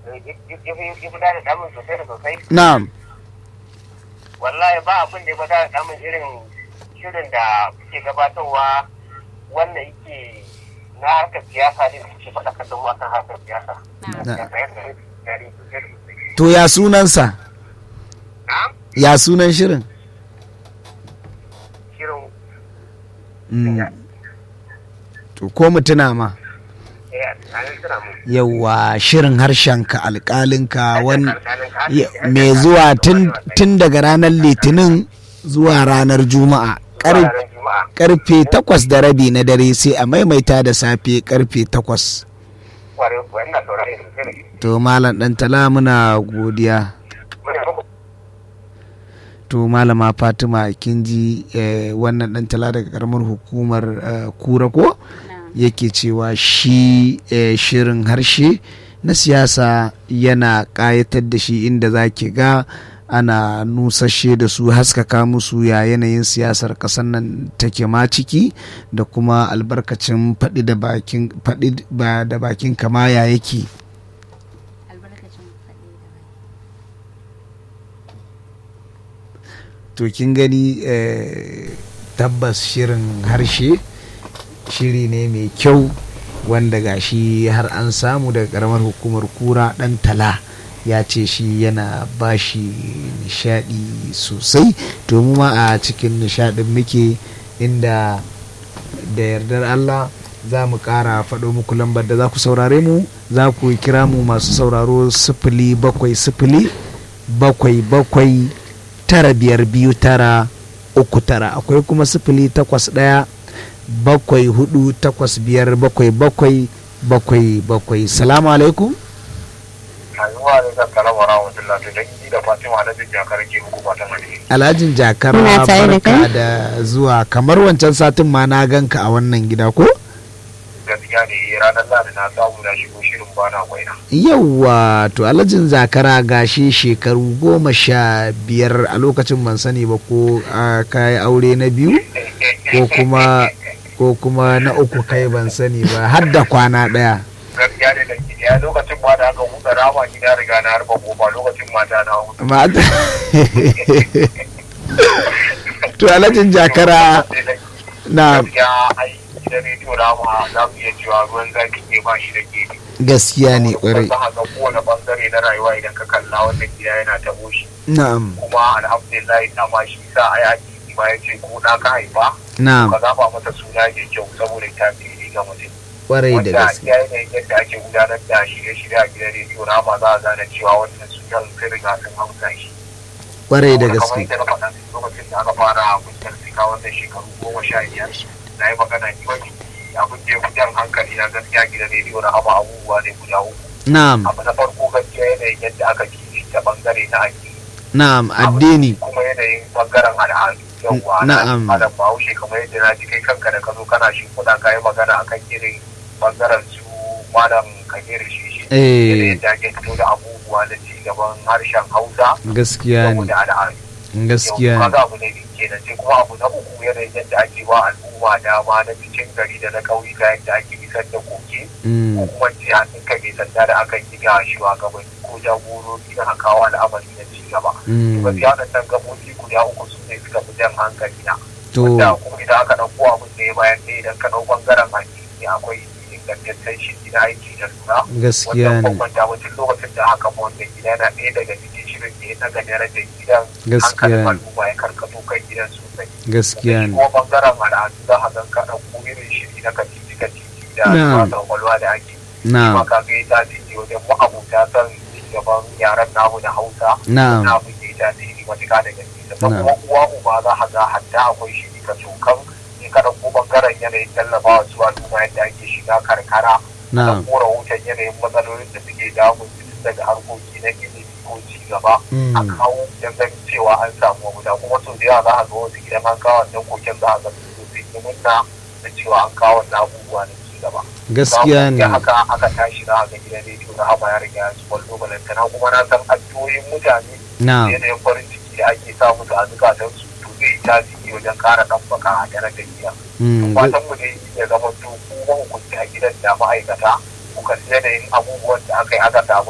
ya fi da damun sosai da sosai na'am wallahi ba abin da ya fi da damun irin shirin da kuke gabatarwa wanda yake na harkar siyasa ne suke faɗakar da mu akan harkar siyasa. to ya sunansa Na'am? ya sunan shirin Shirin Mm. to ko mutuna ma eh, a nan suna mu. yawa shirin harshenka alƙalinka wan Alƙalin ka- ya- mai zuwa tun tun daga ranar litinin zuwa ranar juma'a Kar- Ranar Juma'a. karfe takwas da rabi na dare sai a maimaita da safe karfe takwas Kwarai kuwa, ina saurare sosai da gaske. to malam ɗan tala muna godiya Muna muku to malama fatima kin ji eh, wannan ɗan tala daga karamar hukumar eh, kura ko yake cewa shi eh, shirin harshe na siyasa yana ƙayatar da shi inda za ki ga ana nusashe da su haskaka musu ya yanayin siyasar ƙasar nan take ma ciki da kuma albarkacin faɗi da bakin faɗi ba da bakin kama ya yake albarkacin faɗi da bai to kin gani eh, tabbas shirin harshe shiri ne mai kyau wanda gashi har an samu daga karamar hukumar kura dan tala ya ce shi yana bashi nishadi sosai to mu ma a cikin nishadin muke inda da yardar Allah za mu kara faɗo muku lambar da za ku saurare mu za ku kira mu masu sauraro sifili bakwai sifili bakwai bakwai tara biyar biyu tara uku tara akwai kuma sifili takwas ɗaya bakwai hudu takwas biyar bakwai bakwai bakwai bakwai salamu alaikum Azuwa da zan kala wa rahmatullah to dan yi da Fatima da Bijja karke muku fatan alheri. alhajin jakar Muna tare da barka kai. da zuwa kamar wancan satin ma na ganka a wannan gida ko Gaskiya ne ranar Lahadi na samu na shigo shirin bana kwaina. yawwa to alhajin zakara gashi shekaru goma sha biyar a lokacin ban sani ba ko a kayi aure na biyu ko kuma ko kuma na uku kai ban sani ba har da kwana ɗaya Gaskiya ne da ya lokacin ma da aka buɗe rama gida riga na harba kofa lokacin mata na hutu. mata to alhajin jakara na Gaskiya ai gidan rediyo rama za mu iya cewa ruwan zafi ne ba shi da gefe. gaskiya ne kwarai Za a ga kowane bangare na rayuwa idan ka kalla wannan gida yana tabo shi. na'am Kuma alhamdulillah dama shi sa ai addini ma ya ce ko na ka haifa. na'am Ka zaba mata suna mai kyau saboda ta fi ga mutum. kwarai da wanda gaske ya yanayin yadda ake gudanar da shirye-shirye a gidan rediyo na ba za a gane cewa wannan sunan sun riga sun hausa shi. kwarai da Saboda kamar gaske yadda na faɗa lokacin da aka fara kungiyar sika wannan shekaru goma sha biyar na yi magana ni wani abin da ya fi jan hankali na gaskiya gidan rediyo na haba abubuwa ne guda uku. na'am Abu na farko gaskiya yanayin yadda aka kishi ta bangare na addini. na'am addini kuma yanayin bangaren al'adu yawwa Na'am. na adam bahaushe kamar yadda na ji kai kanka da ka zo kana shi kuɗa ka yi magana akan irin bangaren su malam kabir shi shi eh yadda ake fito da abubuwa da ci gaban harshen hausa gaskiya ne saboda al'adu gaskiya yau ne kaga abu ne da ke sai kuma abu na uku yanayin yadda ake ba al'umma dama na cikin gari da na ƙauyuka yadda ake isar da koke ko Mm, kuma ce hannun ka mai sanda da akan yi ga shugabanni ko jagorori na kawo al'amari na ci gaba mm, gaskiya waɗannan gabobi guda uku su ne suka fi jan hankali na to wanda kuma idan aka ɗauko abin da ya bayan ɗaya idan ka ɗau ɓangaren addini akwai ingantaccen shi na aiki da lura gaskiya wanda ne bambanta wajen lokacin da aka ma wannan gida yana ɗaya daga cikin shirin da ya daga darajar gidan Gaskiya hankalin ne. al'umma ya karkato kan gidan sosai gaskiya shi ne kuma ɓangaren al'adu za a gan ka ɗauko irin shiri na kacici kacici da Na'am. wasa kwakwalwa da ake na'am kuma ka ga ya tasiri wajen ma'abuta san gaban yaran namu da hausa na'am na abin da ya tasiri matuƙa da gaske sannan Na'am. kuma uwa uba za a ga hatta akwai shi ka cokan in ka ɗauko ɓangaren yanayin tallafawa su al'umma yadda ake shiga karkara da na'am ko rahoton yanayin matsalolin da suke damun su tun daga harkoki na ilimi ko ci gaba a Mm, kawo don ganin cewa an samu abuda kuma sau da yawa za a ga wasu gidan an kawo wannan koken za a ga su sun yi murna da cewa an kawo wannan abubuwa na ci gaba gaskiya ne Ba mu haka aka tashi za a ga gidan rediyo na haba ya riga ya ci kwallo balantana kuma na san addu'o'in mutane na'am yanayin farin ciki da ake sa musu a zukatansu to zai tasiri wajen kara ɗabbaka a darajar gida. Mm, Fatan mu dai ya zama to kuma hukunci a gidan da ma'aikata kuka yanayin abubuwan da aka yi aka samu